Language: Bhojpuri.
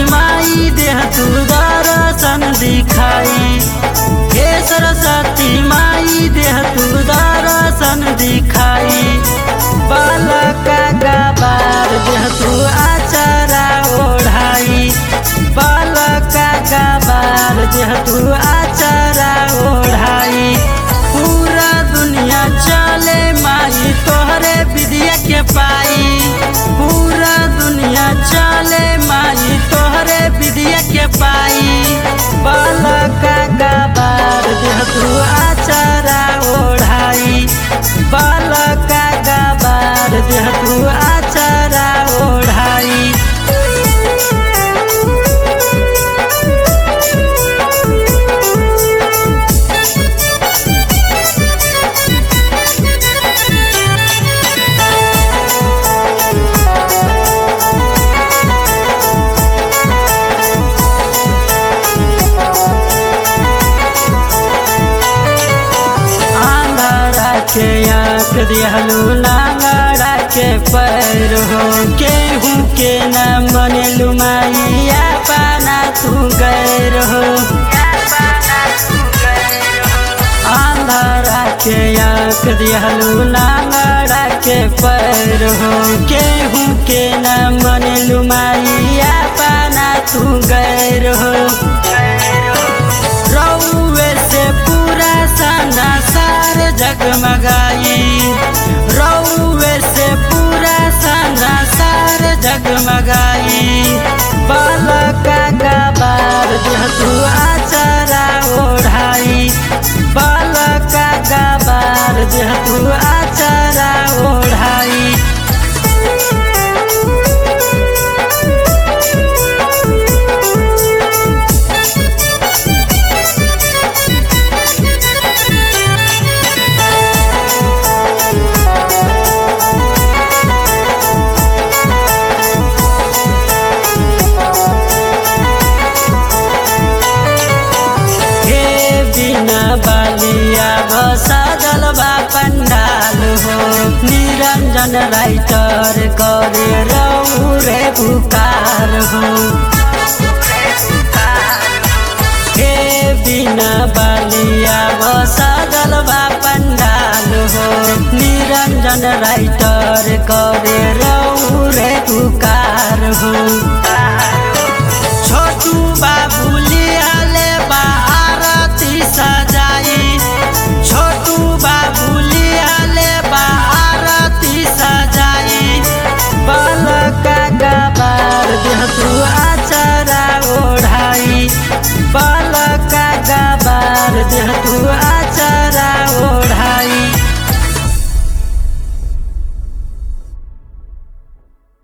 माई देह तू दर्शन दिखाई हे सरस्वती माई देह तू दर्शन दिखाई बालका गबार देह तू आचारा ओढ़ाई बालका गबार देह तू आचारा ओढ़ाई पूरा दुनिया चले माई तोहरे विद्या के पाई पूरा दुनिया चले माई तोहरे विद्या के पाई बालका गबार देह तू आचारा ओढ़ाई बालका गबार देह तू आचारा ओढ़ाई आंगड़ा के आँख दिहलू नांगड़ा के पैर हो केहू के न बनेलू माइया पाना तू गैर हो आंधरा के आँख दिहलू नांगड़ा के पैर हो केहू के न बनेलू माइया पाना तू गैर हो रउए से पूरा सना सार जगमगाई रउए से पूरा सना सार जगमगाई बालका गबार देह तू आचारा ओढ़ाई बालका गबार देह तू आचारा ओढ़ाई हे बिना बालिया बसादल बा पंडाल हो निरंजन राइटर करे रहू रे पुकार हो हे बिना बालिया बसादल बा पंडाल हो निरंजन राइटर करे रहू रे पुकार हो छोटू बाबू